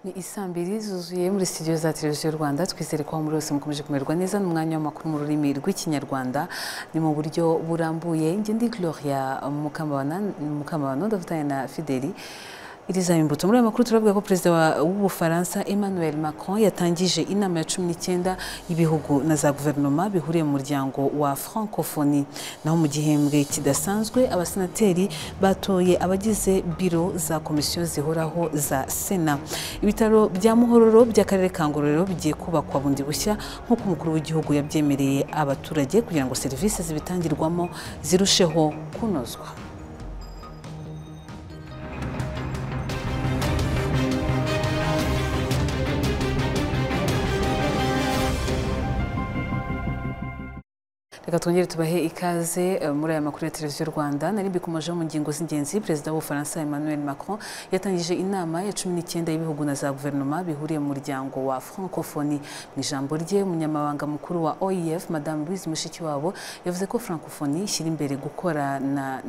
ni isambiri zuzuye muri studio za televiziyo rwanda twizere ko aho muri hose mukomeje kumererwa neza ni umwanya w'amakuru mu rurimi rw'ikinyarwanda ni mu buryo burambuye njye ndi gloria mukamabana mukamabano ndafatanya na fideli iri zaba imbuto muri aya makuru turavuga ko perezida wa- w'ubufaransa emmanuel macron yatangije inama ya cumi n'icyenda y'ibihugu na za guverinoma bihuriye mu muryango wa francophonie naho mu gihembwe kidasanzwe abasenateri batoye abagize biro za komisiyo zihoraho za sena ibitaro bya muhororo by'akarere ka ngororero bigiye kubakwa bundi bushya nk'uko umukuru w'igihugu yabyemereye abaturage kugira ngo serivisi zibitangirwamo zirusheho kunozwa reka twongere tubahe ikaze eh, muri aya makuru ya televiziyo rwanda nari mbikomejeho mu ngingo z'ingenzi perezida w'ubufaransa emmanuel macron yatangije inama ya cumi n'icyenda y'ibihugu na za guverinoma bihuriye mu muryango wa francophonie mu ijambo rye umunyamabanga mukuru wa oef madame louise mushikiwabo yavuze ko francophonie ishyira imbere gukorana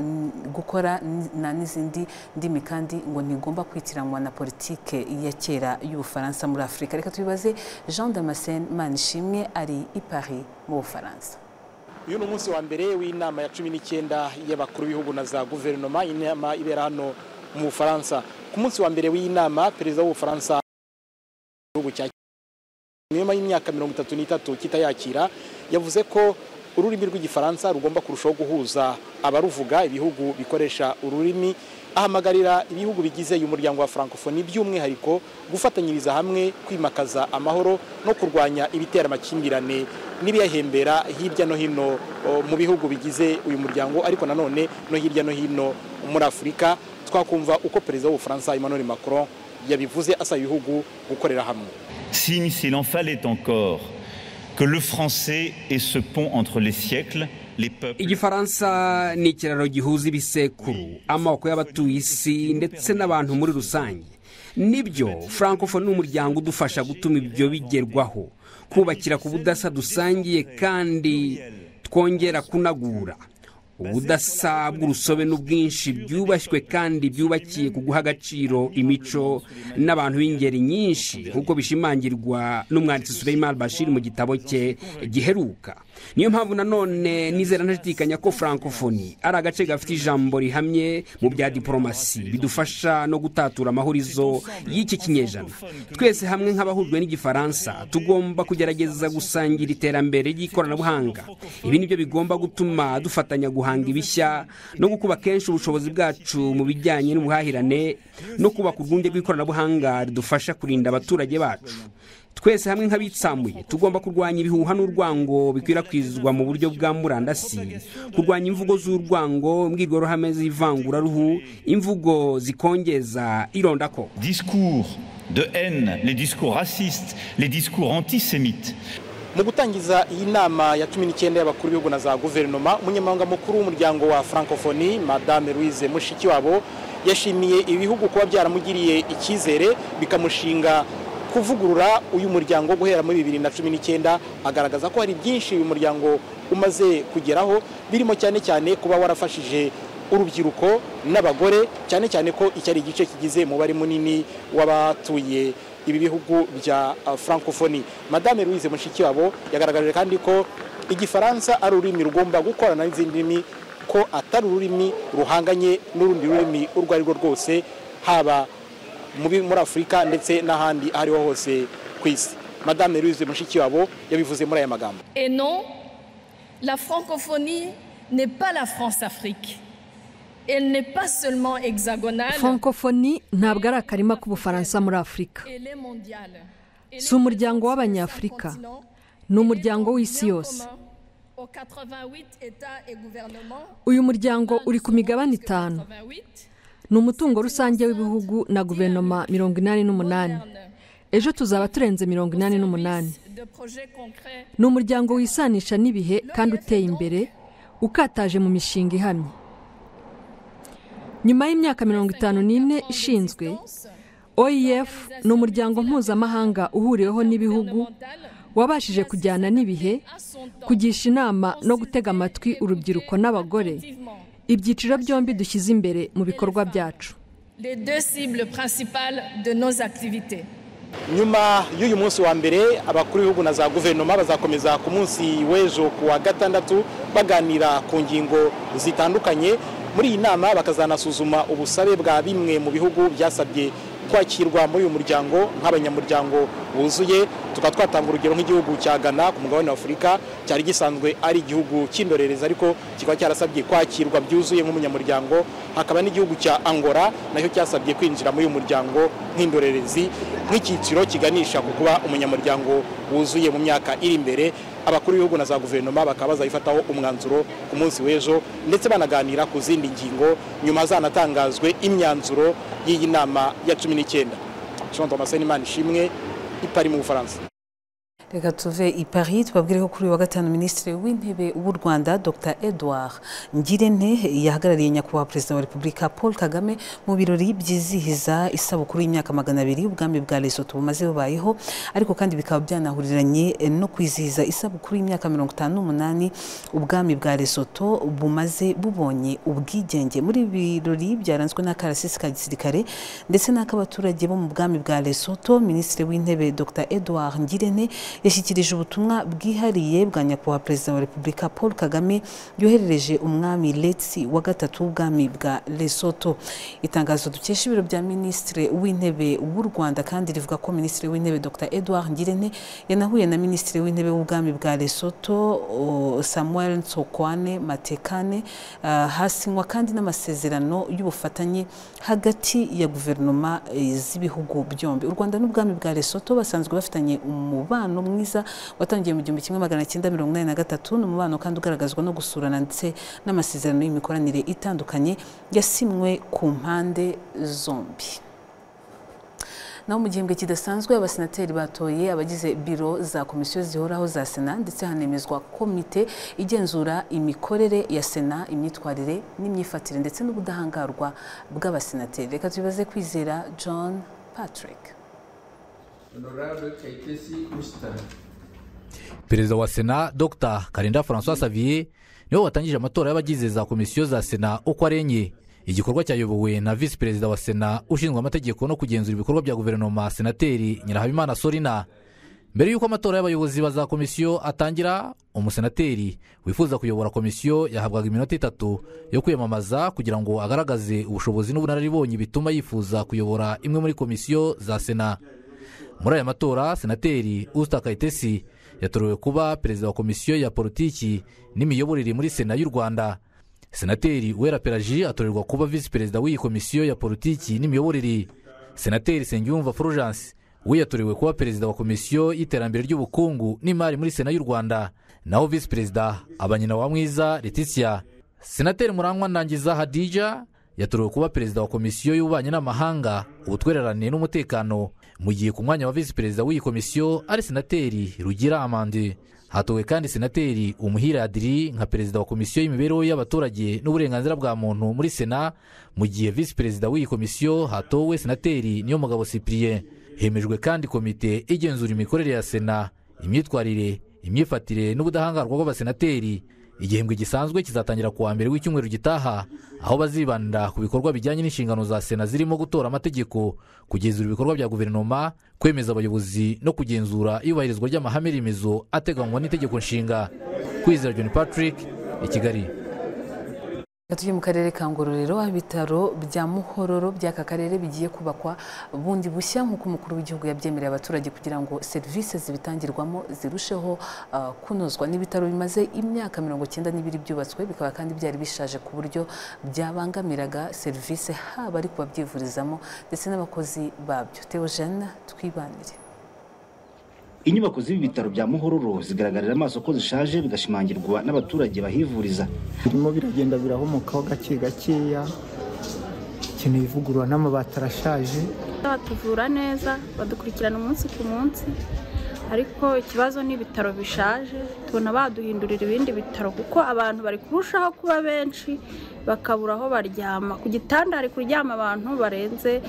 gukora na n'izindi ndimi kandi ngo ntigomba kwitiranwa na politike ya kera y'ubufaransa muri afurika reka tubibaze jean damascene manishimwe ari i paris mu bufaransa uyu ni umunsi wa mbere w'inama ya cumi n'icyenda y'abakuru b'ibihugu na za guverinoma inama ibera hano mu bufaransa ku munsi wa mbere w'iyi nama perezida w'ubufaransa igihugu cya nyuma y'imyaka mirongo itatu n'itatu kitayakira yavuze ko ururimi rw'igifaransa rugomba kurushaho guhuza abaruvuga ibihugu bikoresha ururimi ahamagarira ibihugu bigize uyu muryango wa francophonie by'umwihariko gufatanyiriza hamwe kwimakaza amahoro no kurwanya ibitera amakimbirane n'ibiyahembera hirya no hino o, mu bihugu bigize uyu muryango ariko nanone no hirya no hino muri afurika twakumva uko perezida w'ubufaransa emmanuel macron yabivuze asaba ibihugu gukorera hamwe signe s'il en fallait encore que le français est ce pont entre les siècles, les peuples. igifaransa ni ikiraro gihuza ibisekuru amoko y'abatuye isi ndetse n'abantu muri rusange nibyo francopho ni umuryango udufasha gutuma ibyo bigerwaho kubakira ku budasa dusangiye kandi twongera kunagura ubudasa bw'urusobe n'ubwinshi byubashywe kandi byubakiye ku guha agaciro imico n'abantu b'ingeri nyinshi nk'uko bishimangirwa n'umwanditsi Suleiman Bashir mu gitabo cye giheruka niyo mpamvu nanone nizera ntashidikanya ko francophonie ari agace gafite ijambo rihamye mu bya diporomasi bidufasha no gutatura amahurizo y'iki kinyejana twese hamwe nk'abahujwe n'igifaransa tugomba kugerageza gusangira iterambere ry'ikoranabuhanga ibi ni byo bigomba gutuma dufatanya guhanga ibishya no gukuba kenshi ubushobozi bwacu mu bijyanye n'ubuhahirane no kubaka urwunge rw'ikoranabuhanga ridufasha kurinda abaturage bacu twese hamwe nk'abitsamuye tugomba kurwanya ibihuha n'urwango bikwirakwizwa mu buryo bwa murandasi kurwanya imvugo z'urwango imbwirwaruhame z'ivanguraruhu imvugo zikongeza irondako Discours de haine, les discours racistes, les discours antisémites. mu gutangiza iyi nama ya cumi n'icyenda y'abakuru b'ibihugu na za guverinoma umunyamabanga mukuru w'umuryango wa francophonie madame louise mushikiwabo yashimiye ibihugu kuba byaramugiriye icyizere bikamushinga kuvugurura uyu muryango guhera muri bibiri na cumi n'icyenda agaragaza ko hari byinshi uyu muryango umaze kugeraho birimo cyane cyane kuba warafashije urubyiruko n'abagore cyane cyane ko iki ari igice kigize umubare munini w'abatuye ibi bihugu bya uh, francophonie madame louise mushikiwabo yagaragaje kandi ko igifaransa ari ururimi rugomba gukorana n'izindi ndimi ko atari ururimi ruhanganye n'urundi rurimi urwo ari rwo rwose haba muri muri afurika ndetse n'ahandi aho ariho hose ku isi madame louise mushikiwabo yabivuze muri aya magambo Et non, la francophonie n'est pas la France-Afrique. Elle n'est pas seulement hexagonale, francophonie ntabwo ari akarima k'ubufaransa muri afurika elle est mondiale. Elle Si umuryango w'Abanyafurika, ni umuryango w'isi yose. uyu muryango uri ku migabane itanu ni umutungo rusange w'ibihugu na guverinoma mirongo inani n'umunani ejo tuzaba turenze mirongo inani n'umunani ni umuryango wisanisha n'ibihe kandi uteye imbere ukataje mu mishinga ihamye nyuma y'imyaka mirongo itanu n'ine ishinzwe oef ni umuryango mpuzamahanga uhuriweho n'ibihugu wabashije kujyana n'ibihe kugisha inama no gutega amatwi urubyiruko n'abagore ibyiciro byombi dushyize imbere mu bikorwa byacu Les deux cibles principales de nos activités. nyuma y'uyu munsi wa mbere abakuru b'ibihugu na za guverinoma bazakomeza ku munsi w'ejo ku wa gatandatu baganira ku ngingo zitandukanye muri iyi nama bakazanasuzuma ubusabe bwa bimwe mu bihugu byasabye kwakirwa muri uyu muryango nk'abanyamuryango buzuye tukaba twatanga urugero nk'igihugu cya Ghana ku mugabane wa Afurika cyari gisanzwe ari igihugu cy'indorerezi ariko kikaba cyarasabye kwakirwa byuzuye nk'umunyamuryango hakaba n'igihugu cya Angola nacyo cyasabye kwinjira muri uyu muryango nk'indorerezi nk'icyiciro kiganisha ku kuba umunyamuryango wuzuye mu myaka iri imbere abakuru b'ibihugu na za guverinoma bakaba bazayifataho umwanzuro ku munsi w'ejo ndetse banaganira ku zindi ngingo nyuma zanatangazwe imyanzuro y'iyi nama ya cumi n'icyenda jean thomas imana ishimwe ipari mu bufaransa reka tuve i paris tubabwire ko kuri uyu wa gatanu minisitiri w'intebe w'u rwanda dr edouard ngirente yahagarariye nyakubahwa perezida wa repubulika paul kagame mu birori byizihiza isabukuru y'imyaka magana abiri y'ubwami bwa lesotho bumaze bubayeho ariko kandi bikaba byanahuriranye no kwizihiza isabukuru y'imyaka mirongo itanu n'umunani ubwami bwa lesotho bumaze bubonye ubwigenge muri ibi birori byaranzwe n'akarasisi ka gisirikare ndetse n'ak'abaturage bo mu bwami bwa lesotho minisitiri w'intebe dr edouard ngirente yashyikirije ubutumwa bwihariye bwa nyakubahwa perezida wa repubulika paul kagame yoherereje umwami letsi wa gatatu w'ubwami bwa lesoto itangazo dukesha ibiro bya minisitiri w'intebe w'u rwanda kandi rivuga ko minisitiri w'intebe dr edouard ngirente yanahuye na minisitiri w'intebe w'ubwami bwa lesoto o, samuel nsokwane matekane ah, hasinywa kandi n'amasezerano y'ubufatanye hagati ya guverinoma eh, z'ibihugu byombi u rwanda n'ubwami bwa lesoto basanzwe bafitanye umubano umubano mwiza watangiye mu gihumbi kimwe magana cyenda mirongo inani na gatatu ni umubano kandi ugaragazwa no gusurana ndetse n'amasezerano y'imikoranire itandukanye yasimwe ku mpande zombi naho mu gihembwe kidasanzwe abasenateri batoye abagize biro za komisiyo zihoraho za sena ndetse hanemezwa komite igenzura imikorere ya sena imyitwarire n'imyifatire ndetse n'ubudahangarwa bw'abasenateri reka tubibaze kwizera john patrick perezida wa sena dr karinda francois xavier niwe watangije amatora y'abagize za komisiyo za sena uko ari enye igikorwa cyayobowe na visi perezida wa sena ushinzwe amategeko no kugenzura ibikorwa bya guverinoma senateri nyirahabimana sorina mbere y'uko amatora y'abayobozi ba za komisiyo atangira umusenateri wifuza kuyobora komisiyo yahabwaga iminota itatu yo kwiyamamaza kugira ngo agaragaze ubushobozi n'ubunararibonye bituma yifuza kuyobora imwe muri komisiyo za sena muri aya matora senateri usita kayitesi yatorewe kuba perezida wa komisiyo ya politiki n'imiyoborere muri sena y'u rwanda senateri uwera peraji atorerwa kuba visi perezida w'iyi komisiyo ya politiki n'imiyoborere senateri nsengiyumva fulgence we yatorewe kuba perezida wa komisiyo y'iterambere ry'ubukungu n'imari muri sena y'u rwanda naho visi perezida aba nyina wa mwiza letitia senateri murangwa ndangiza hadija yatorewe kuba perezida wa komisiyo y'ububanyi n'amahanga ubutwererane n'umutekano mu gihe ku mwanya wa visi perezida w'iyi komisiyo ari senateri rugira amande hatowe kandi senateri umuhira adiri nka perezida wa komisiyo y'imibereho y'abaturage n'uburenganzira bwa muntu muri sena mu gihe visi perezida w'iyi komisiyo hatowe senateri niyo mugabo cyprien hemejwe kandi komite igenzura imikorere ya sena imyitwarire imyifatire n'ubudahangarwa bw'abasenateri igihembwe gisanzwe kizatangira ku wa mbere w'icyumweru gitaha aho bazibanira ku bikorwa bijyanye n'inshingano za sena zirimo gutora amategeko kugenzura ibikorwa bya guverinoma kwemeza abayobozi no kugenzura iyubahirizwa ry'amahame remezo ateganywa n'itegeko nshinga kwizera john patrick i kigali tujye mu karere ka ngororero aho ibitaro bya muhororo by'aka karere bigiye kubakwa bundi bushya nk'uko umukuru w'igihugu yabyemereye abaturage kugira ngo serivisi zibitangirwamo zirusheho ah, kunozwa n'ibitaro bimaze imyaka mirongo icyenda n'ibiri byubatswe bikaba kandi byari bishaje ku buryo byabangamiraga serivisi haba ari ku babyivurizamo ndetse n'abakozi babyo teo jeanne twibanire inyubako z'ibi bitaro bya muhororo zigaragarira amaso ko zishaje bigashimangirwa n'abaturage bahivuriza birimo biragenda birahomokaho gake gakeya ikeneye ivugurura n'amabati arashaje batuvura neza badukurikirana umunsi ku munsi ariko ikibazo ni ibitaro bishaje tubona baduhindurira ibindi bitaro kuko abantu bari kurushaho kuba benshi bakabura aho baryama ku gitanda hari kuryama abantu barenze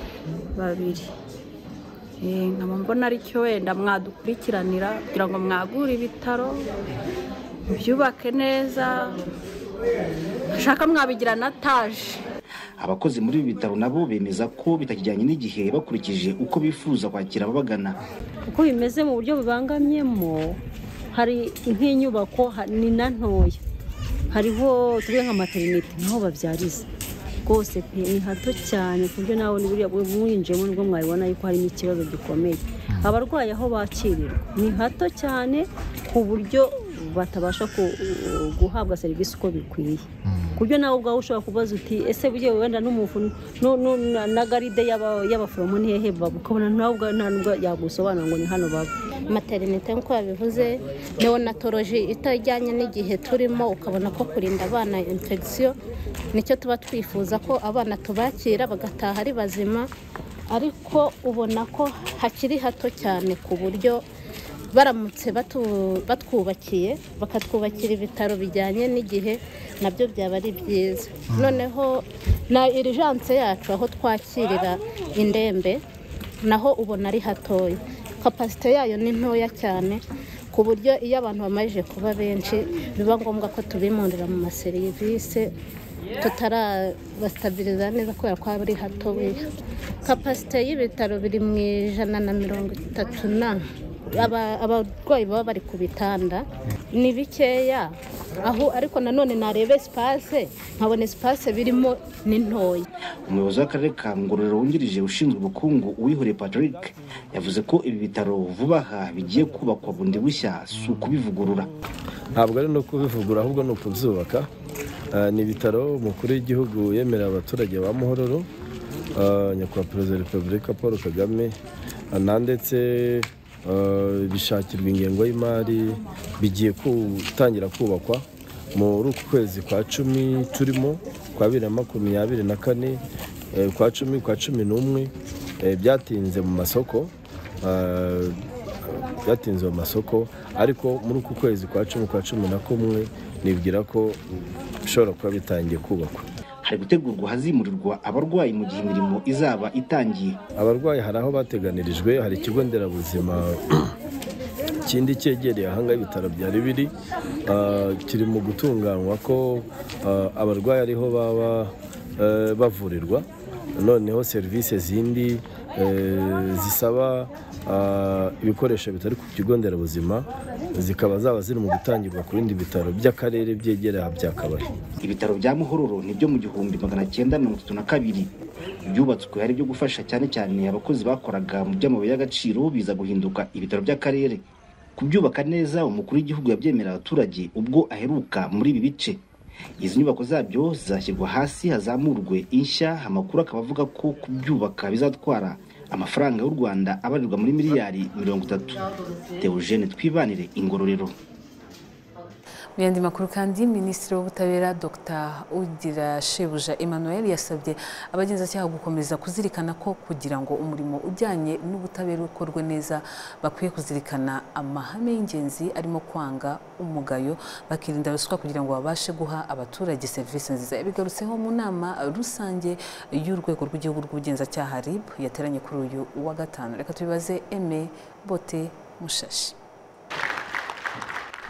babiri Eh, nkaba mbona ari cyo wenda mwadukurikiranira kugira ngo mwagure ibitaro mubyubake neza ashaka mwabigira na taje abakozi muri ibi bitaro nabo bemeza ko bitakijyanye n'igihe bakurikije uko bifuza kwakira ababagana uko bimeze mu buryo bubangamyemo hari nk'inyubako ha- ni na ntoya hariho tuvuge nka materinete naho babyariza rwose pe ni hato cyane ku buryo nawe buriya bwo mwinjiyemo nibwo mwabibona yuko harimo ikibazo gikomeye abarwayi aho bakirirwa ni hato cyane ku buryo batabasha ku- guhabwa serivisi uko bikwiye ku buryo nawe ubwawe ushobora kubaza uti ese bugiye wenda n'umufu nu- nu- na- na garide y'aba- y'abaforomo ntihehe ukabona nawe ubwawe nta nubwo yagusobanura ngo ni hano baba materinete nk'uko babivuze neonatoloji itajyanye n'igihe turimo ukabona ko kurinda abana infegisiyo nicyo tuba twifuza ko abana tubakira bagataha ari bazima ariko ubona ko hakiri hato cyane ku buryo baramutse batu- batwubakiye bakatwubakira ibitaro bijyanye n'igihe nabyo byaba ari byiza noneho na irijanse yacu aho twakirira indembe naho ubona ari hatoya kapasite yayo ni ntoya cyane ku buryo iyo abantu bamajije kuba benshi biba ngombwa ko tubimurira mu maserivisi tutarabasitabiriza neza kubera ko haba ari hatoya kapasite y'ibitaro biri mu ijana na mirongo itatu na Aba- abarwayi baba bari ku bitanda ni bikeya aho ariko nanone narebe sipase nkabona sipase birimo ni ntoya umuyobozi w'akarere ka ngororero wungirije ushinzwe ubukungu uwihoreye patrick yavuze ko ibi bitaro vuba aha bigiye kubakwa bundi bushya si ukubivugurura ntabwo ari no kubivugura ahubwo ni ukubyubaka Ah, ni ibitaro umukuru w'igihugu yemerera abaturage ba muhororo ah, nyakubahwa perezida wa repubulika paul kagame Ah, na ndetse ah, bishakirwa ingengo y'imari bigiye gutangira kubakwa muri uku kwezi kwa cumi turimo kwa bibiri na makumyabiri na kane eh, kwa cumi kwa cumi n'umwe eh, byatinze mu masoko Ah, byatinze mu masoko ariko muri uku kwezi kwa cumi kwa cumi na kumwe nibwira ko bishobora kuba bitangiye kubakwa hari gutegurwa ahazimurirwa abarwayi mu gihe imirimo izaba itangiye abarwayi hari aho bateganirijwe hari ikigo nderabuzima ikindi cyegereye ahanga ibitaro byari biri ah, kiri mu gutunganywa ko ah, abarwayi ariho baba eh, bavurirwa noneho serivisi zindi eh, zisaba ah, ibikoresho bitari ku kigo nderabuzima zikaba zaba ziri mu gutangirwa ku bindi bitaro by'akarere byegereye aha bya kabari ibitaro bya muhororo ni byo mu gihumbi magana cyenda mirongo itatu na kabiri byubatswe ari ibyo gufasha cyane cyane abakozi bakoraga mu by'amabuye y'agaciro biza guhinduka ibitaro by'akarere kubyubaka neza umukuru w'igihugu yabyemerera abaturage ubwo aheruka muri ibi bice izi nyubako zabyo zizashyirwa hasi hazamurwe inshya amakuru akaba avuga ko kubyubaka bizatwara amafaranga y'u rwanda abarirwa muri miliyari mirongo itatu teogene twibanire ingororero Mu yandi makuru kandi minisitiri w'ubutabera dr ugira shebuja emmanuel yasabye abagenzacyaha gukomeza kuzirikana ko kugira ngo umurimo ujyanye n'ubutabera ukorwe neza bakwiye kuzirikana amahame y'ingenzi arimo kwanga umugayo bakirinda ruswa kugira ngo babashe guha abaturage serivisi nziza yabigarutseho mu nama rusange y'urwego rw'igihugu rw'ubugenzacyaha rib yateranye kuri uyu wa gatanu reka tubibaze eme bote mushashi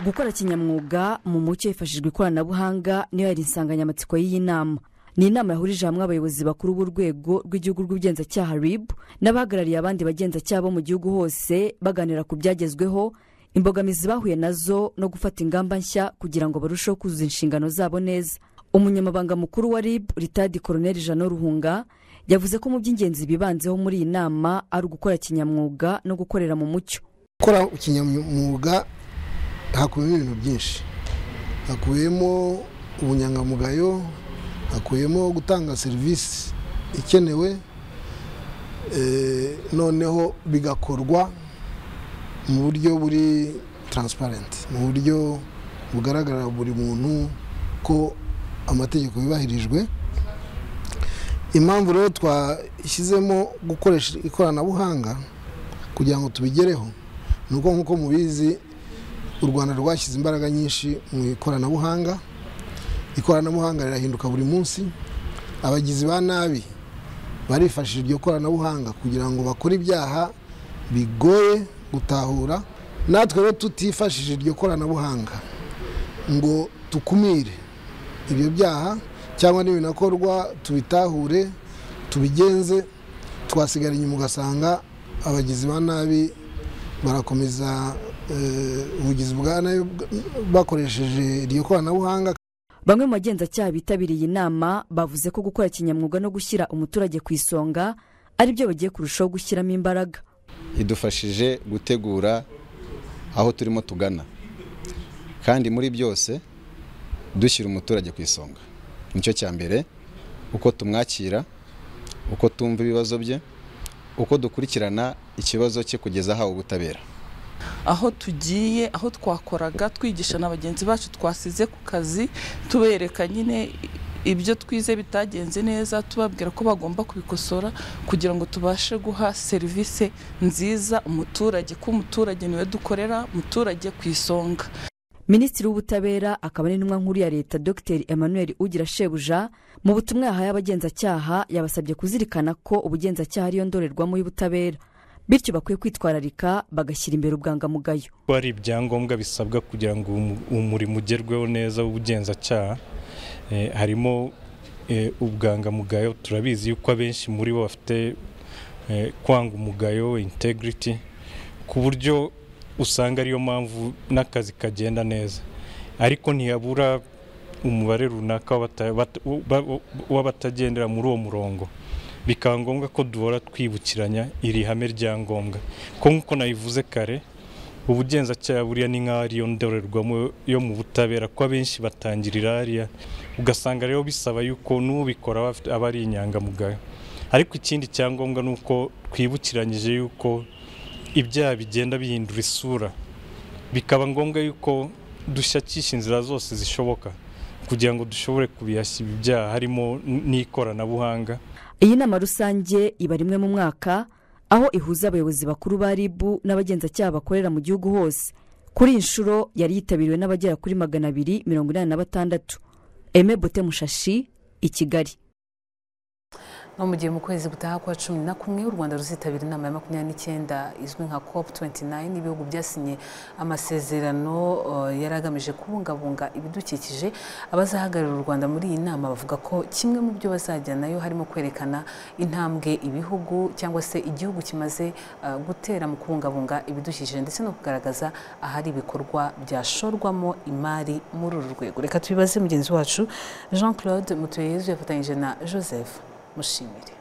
gukora kinyamwuga mu mucyo hifashishijwe ikoranabuhanga niyo yari insanganyamatsiko y'iyi nama ni inama yahurije hamwe abayobozi bakuru b'urwego rw'igihugu rw'ubugenzacyaha rib n'abahagarariye abandi bagenzacyaha bo mu gihugu hose baganira ku byagezweho imbogamizi bahuye nazo no gufata ingamba nshya kugira ngo barusheho kuzuza inshingano zabo neza umunyamabanga mukuru wa rib ritadi koroneri jano ruhunga yavuze ko mu by'ingenzi bibanzeho muri iyi nama ari ugukora kinyamwuga no gukorera mu mucyo gukora ikinyamwuga hakubiyemo ibintu byinshi hakubiyemo ubunyangamugayo hakubiyemo gutanga serivisi ikenewe eh, noneho bigakorwa mu buryo buri taransiparenti mu buryo bugaragarira buri muntu ko amategeko yubahirijwe impamvu rero twashyizemo gukoresha ikoranabuhanga kugira ngo tubigereho ni uko nk'uko mubizi u rwanda rwashyize imbaraga nyinshi mu ikoranabuhanga ikoranabuhanga rirahinduka buri munsi abagizi ba nabi barifashishije iryo koranabuhanga kugira ngo bakore ibyaha bigoye gutahura natwe rero tutifashishije iryo koranabuhanga ngo tukumire ibyo byaha cyangwa n'ibinakorwa tubitahure tubigenze twasigara inyuma ugasanga abagizi ba nabi barakomeza eh, ubugizi bwa nabi bwa- bakoresheje iryo koranabuhanga bamwe mu bagenzacyaha bitabiriye inama bavuze ko gukora kinyamwuga no gushyira umuturage ku isonga ari byo bagiye kurushaho gushyiramo imbaraga idufashije gutegura aho turimo tugana kandi muri byose dushyira umuturage ku isonga nicyo cya mbere uko tumwakira uko tumva ibibazo bye uko dukurikirana ikibazo cye kugeza ahawe ubutabera aho tugiye aho twakoraga twigisha na bagenzi bacu twasize ku kazi tubereka nyine ibyo twize bitagenze neza tubabwira ko bagomba kubikosora kugira ngo tubashe guha serivisi nziza umuturage ko umuturage niwe dukorera umuturage ku isonga minisitiri w'ubutabera akaba n'intumwa nkuru ya leta dr emmanuel ugira shebuja mu butumwa yahaye abagenzacyaha yabasabye kuzirikana ko ubugenzacyaha ariyo ndorerwamo y'ubutabera bityo bakwiye kwitwararika bagashyira imbere ubwangamugayo ko hari ibyangombwa bisabwa kugira ngo umu- umurimo ugerweho neza w'ubugenzacyaha Eh, harimo eh, ubwangamugayo turabizi yuko abenshi muri bo bafite eh, kwanga umugayo integrity ku buryo usanga ariyo mpamvu n'akazi kagenda neza ariko ntihabura umubare runaka w'abata- bat- w'aba- w'abatagendera muri uwo murongo bikaba ngombwa ko duhora twibukiranya iri hame rya ngombwa ko nk'uko nabivuze kare ubugenzacyaha buriya ni nk'aho ariyo ndorerwamo yo mu butabera ko abenshi batangirira hariya ugasanga rero bisaba yuko n'ubikora aba afite- aba ari inyangamugayo ariko ikindi cyangombwa ni uko twibukiranyije yuko ibyaha bigenda bihindura isura bikaba ngombwa yuko dushakisha inzira zose zishoboka kugira ngo dushobore kubihashya ibi byaha harimo n- n'ikoranabuhanga iyi nama rusange iba rimwe mu mwaka aho ihuza abayobozi bakuru ba rib n'abagenzacyaha bakorera mu gihugu hose kuri iyi nshuro yari yitabiriwe n'abagera kuri magana abiri mirongo inani na batandatu eme bote mushashi i kigali no mu gihe mu kwezi gutaha kwa cumi na kumwe u rwanda ruzitabira inama ya makumyabiri n'icyenda izwi nka cop 29 ibihugu byasinye amasezerano eh, yari agamije kubungabunga ibidukikije abazahagararira u rwanda muri iyi nama bavuga ko kimwe mu byo bazajyanayo harimo kwerekana intambwe ibihugu cyangwa se igihugu kimaze eh, gutera mu kubungabunga ibidukikije ndetse no kugaragaza ahari ibikorwa byashorwamo imari muri uru rwego reka tubibaze mugenzi wacu jean claude mutuyeyezu yafatanyije na joseph mushimire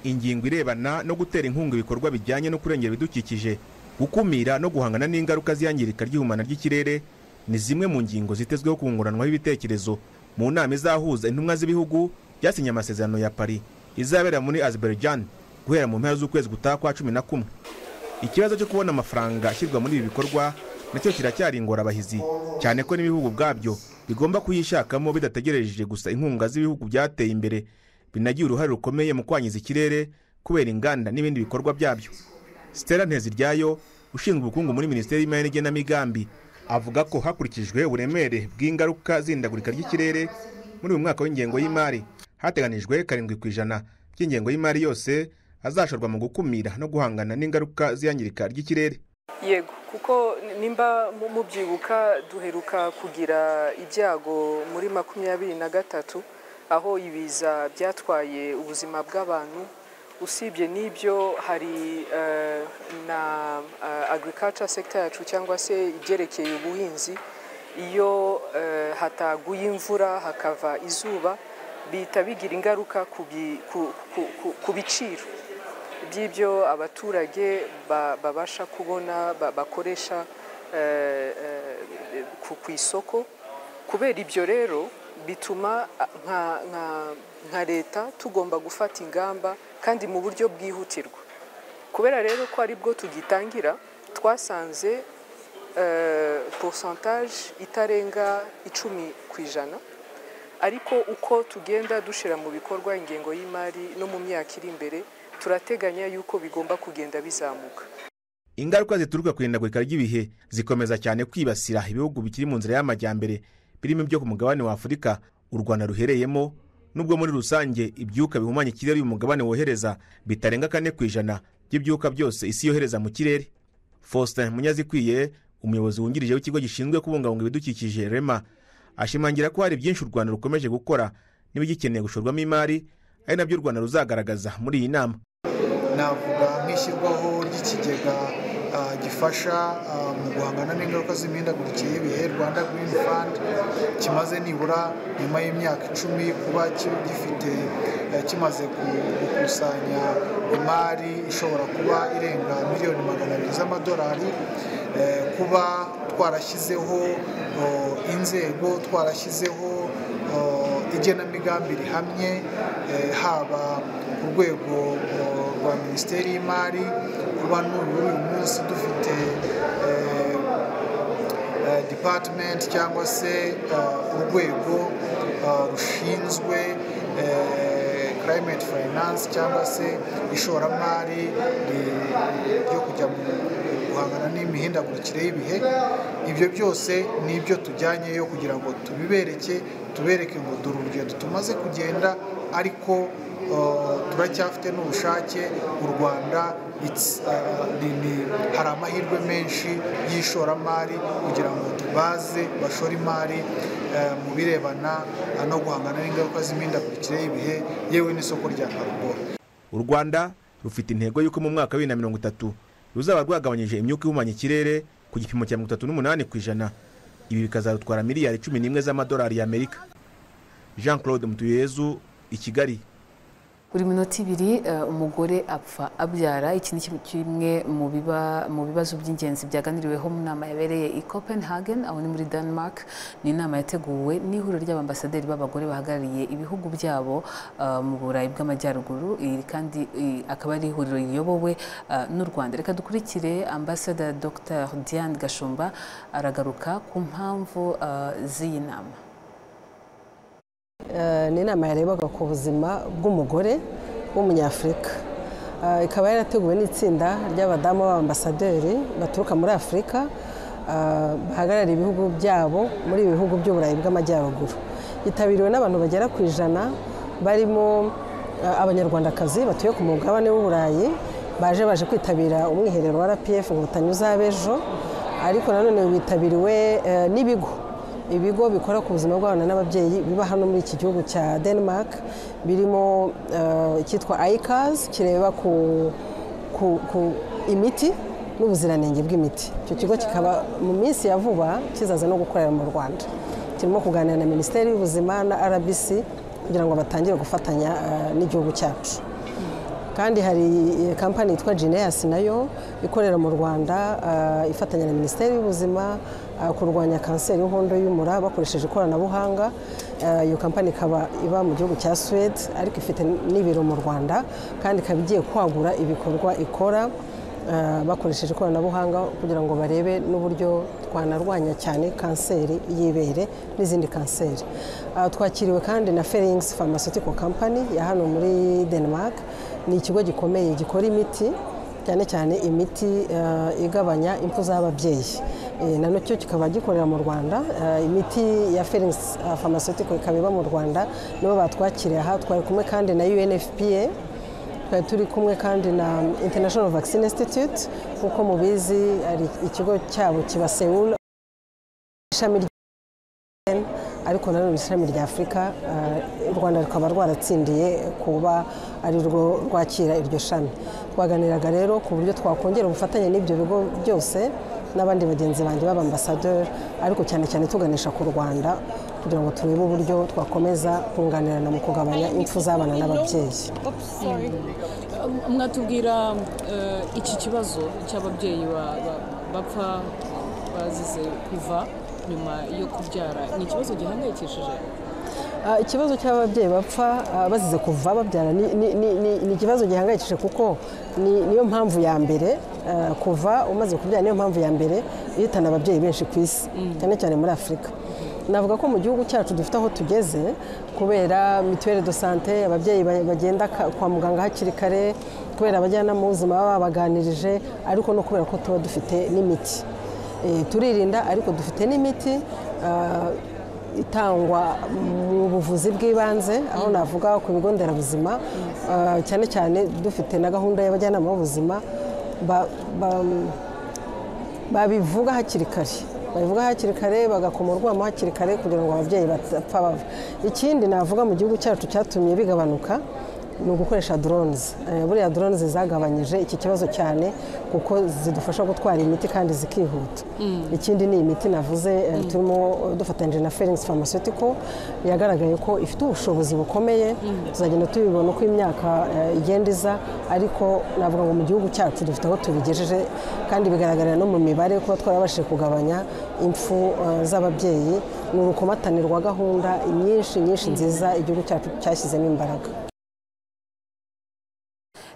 ingingo irebana no gutera inkunga ibikorwa bijyanye no kurengera ibidukikije gukumira no guhangana n'ingaruka z'iyangirika ry'ihumana ry'ikirere ni zimwe mu ngingo zitezweho kunguranwaho ibitekerezo mu nama izahuza intumwa z'ibihugu byasinye amasezerano ya paris izabera muri azerbaijan guhera mu mpera z'ukwezi gutaha kwa cumi na kumwe ikibazo cyo kubona amafaranga ashyirwa muri ibi bikorwa nacyo kiracyari ingorabahizi cyane ko n'ibihugu ubwabyo bigomba kuyishakamo bidategereje gusa inkunga z'ibihugu byateye imbere binagira uruhare rukomeye mu kwangiza ikirere kubera inganda n'ibindi bikorwa byabyo Stella Nteziryayo ushinzwe ubukungu muri Minisiteri y'Imari n'Igenamigambi avuga ko hakurikijwe uburemere bw'ingaruka z'indagurika ry'ikirere muri uyu mwaka w'ingengo y'imari hateganijwe karindwi ku ijana ry'ingengo y'imari yose azashorwa mu gukumira no guhangana n'ingaruka z'iyangirika ry'ikirere yego kuko nimba mu- mubyibuka duheruka kugira ibyago muri makumyabiri na gatatu aho ibiza byatwaye ubuzima bw'abantu usibye n'ibyo hari eh, na eh, agriculture sector yacu cyangwa se ibyerekeye ubuhinzi iyo eh, hataguye imvura hakava izuba bihita bigira ingaruka ku bi- ku- ku- ku- ku biciro by'ibyo abaturage ba- babasha kubona ba- bakoresha eh, eh, ku ku isoko kubera ibyo rero bituma ah, nka- nka- nka leta tugomba gufata ingamba kandi mu buryo bwihutirwa kubera rero ko ari bwo tugitangira twasanze eh, pourcentage itarenga icumi ku ijana ariko uko tugenda dushyira mu bikorwa ingengo y'imari no mu myaka iri imbere turateganya yuko bigomba kugenda bizamuka ingaruka zituruka ku ihindagurika ry'ibihe zikomeza cyane kwibasira ibihugu bikiri mu nzira y'amajyambere birimo ibyo ku mugabane wa afurika u rwanda ruhereyemo nubwo muri rusange ibyuka bihumanya ikirere uyu mugabane wohereza bitarenga kane ku ijana by'ibyuka byose isi yohereza mu kirere faustin munyazikwiye umuyobozi wungirije w'ikigo gishinzwe kubungabunga ibidukikije rema ashimangira ko hari byinshi u rwanda rukomeje gukora n'ibigikeneye gushorwamo imari ari nabyo u rwanda ruzagaragaza muri iyi nama navuga nk'ishyirwaho ry'ikigega ah, gifasha ah, mu guhangana n'ingaruka z'imihindagurikire y'ibihe rwanda green fund kimaze nibura nyuma y'imyaka icumi kuba ki- gifite eh, kimaze ku- gukusanya imari ishobora kuba irenga miliyoni magana abiri z'amadolari eh, kuba twarashyizeho oh, inzego twarashyizeho oh, igenamigambi rihamye eh, haba ku rwego oh, rwa minisiteri y'imari kuba n'ubu uyu munsi dufite eh, eh, department cyangwa se eh, urwego eh, rushinzwe eh, climate finance cyangwa se ishoramari ri- ryo kujya mu guhangana n'imihindagurikire y'ibihe ibyo byose ni ibyo tujyanyeyo kugira ngo tubibereke tubereke ngo dore urugendo tumaze kugenda ariko uh, turacyafite n'ubushake u rwanda it's, uh, ni- ni- hari amahirwe menshi y'ishoramari kugira ngo tubaze bashore imari uh, mu birebana uh, no guhangana n'ingaruka z'imihindagurikire y'ibihe yewe n'isoko rya carbone u rwanda rufite intego y'uko mu mwaka wa bibiri na mirongo itatu ruzaba rwagabanyije imyuka ihumanya ikirere ku gipimo cya mirongo itatu n'umunani ku ijana ibi bikazarutwara miliyari cumi n'imwe z'amadolari y'amerika jean claude mutuyezu i kigali buri minota ibiri eh, umugore apfa abyara iki ni kimwe- kimwe mu biba- mu bibazo by'ingenzi byaganiriweho mu nama yabereye i copenhagen aho ni muri denmark ni inama yateguwe n'ihuriro ry'abambasaderi b'abagore bahagarariye ibihugu byabo eh, mu burayi bw'amajyaruguru iri kandi i- akaba ari ihuriro riyobowe eh, n'u rwanda reka dukurikire ambasada dr diane gashumba aragaruka ku mpamvu eh, z'iyi nama Eh, ni inama yarebaga ku buzima bw'umugore w'umunyafurika Eh, ikaba yarateguwe n'itsinda ry'abadamu b'abambasaderi baturuka muri afurika eh, bahagarariye ibihugu byabo muri ibi bihugu by'uburayi bw'amajyaruguru yitabiriwe n'abantu bagera ku ijana barimo eh, abanyarwandakazi batuye ku mugabane w'uburayi baje baje kwitabira umwiherero wa rpf inkotanyi uzab'ejo ariko nanone witabiriwe eh, n'ibigo ibigo bikora ku buzima bw'abana n'ababyeyi biba hano muri iki gihugu cya denmark birimo eh, icyitwa icas kireba ku, ku, ku imiti n'ubuziranenge bw'imiti icyo kigo kikaba mu minsi ya vuba kizaza no gukorera mu rwanda kirimo kuganira na minisiteri y'ubuzima na rbc kugira ngo batangire gufatanya eh, n'igihugu cyacu kandi hari eh, kampani yitwa Gineas nayo ikorera mu Rwanda ah, ifatanya na Minisiteri y'Ubuzima ah, kurwanya kanseri y'inkondo y'umura bakoresheje ikoranabuhanga Ah, iyo kampani ikaba iba mu gihugu cya Sweden ariko ifite n'ibiro mu Rwanda kandi ikaba igiye kwagura ibikorwa ikora ah, bakoresheje ikoranabuhanga kugira ngo barebe n'uburyo twanarwanya cyane kanseri y'ibere n'izindi kanseri Ah, twakiriwe kandi na Ferings Pharmaceutical Company ya hano muri Denmark ni ikigo gikomeye gikora imiti cyane cyane imiti eh, igabanya impfu z'ababyeyi Eh, na nacyo kikaba gikorera mu rwanda Eh, imiti ya ferings eh, pharmaceutical ikaba iba mu rwanda nibo batwakiriye aha twari kumwe kandi na unfpa twari turi kumwe kandi na international vaccine institute nk'uko mubizi hari ikigo cyabo kiba seul ishami rya ariko nanone ishami rya afurika eh, u rwanda rukaba rwaratsindiye kuba ari rwo rwakira iryo shami twaganiraga rero ku buryo twakongera ubufatanye n'ibyo bigo byose n'abandi bagenzi banjye b'abambasaderi ariko cyane cyane tuganisha ku rwanda kugira ngo turebe uburyo twakomeza kunganirana mu kugabanya impfu z'abana n'ababyeyi mwatubwira eh, iki kibazo cy'ababyeyi ba- ba- bapfa bazize kuva nyuma yo kubyara ni ikibazo gihangayikishije Ah, ikibazo cy'ababyeyi bapfa ah, bazize kuva babyara ni- ni- ni- ni ni ikibazo gihangayikishije kuko ni- niyo mpamvu ya mbere ah, kuva umaze kubyara niyo mpamvu ya mbere ihitana ababyeyi benshi ku isi cyane cyane muri afurika navuga ko mu gihugu cyacu dufite aho tugeze kubera mituweli do sante ababyeyi ba- bagenda ka- kwa muganga hakiri kare kubera abajyanama b'ubuzima baba babaganirije ariko no kubera ko tuba dufite n'imiti Eh, turirinda ariko dufite n'imiti ah, itangwa mu buvuzi bw'ibanze aho navuga ku bigo nderabuzima ah, cyane cyane dufite na gahunda y'abajyanama b'ubuzima ba- ba- babivuga hakiri kare babivuga hakiri kare bagakoma urwamo hakiri kare kugira ngo ababyeyi batapfa bava ikindi navuga mu gihugu cyacu cyatumye bigabanuka ni ugukoresha drones Eh, buriya drones zagabanyije iki kibazo cyane kuko zidufasha gutwara imiti kandi zikihuta ikindi ni imiti navuze eh, turimo dufatanyije na Felix Pharmaceutical yagaragaye ko ifite ubushobozi bukomeye tuzagenda tubibona uko imyaka eh, igenda iza ariko navuga ngo mu gihugu cyacu dufite aho tubigejeje kandi bigaragarira no mu mibare kuba twarabashije kugabanya impfu eh, z'ababyeyi ni urukomatane rwa gahunda nyinshi nyinshi nziza igihugu cyacu cyashyizemo imbaraga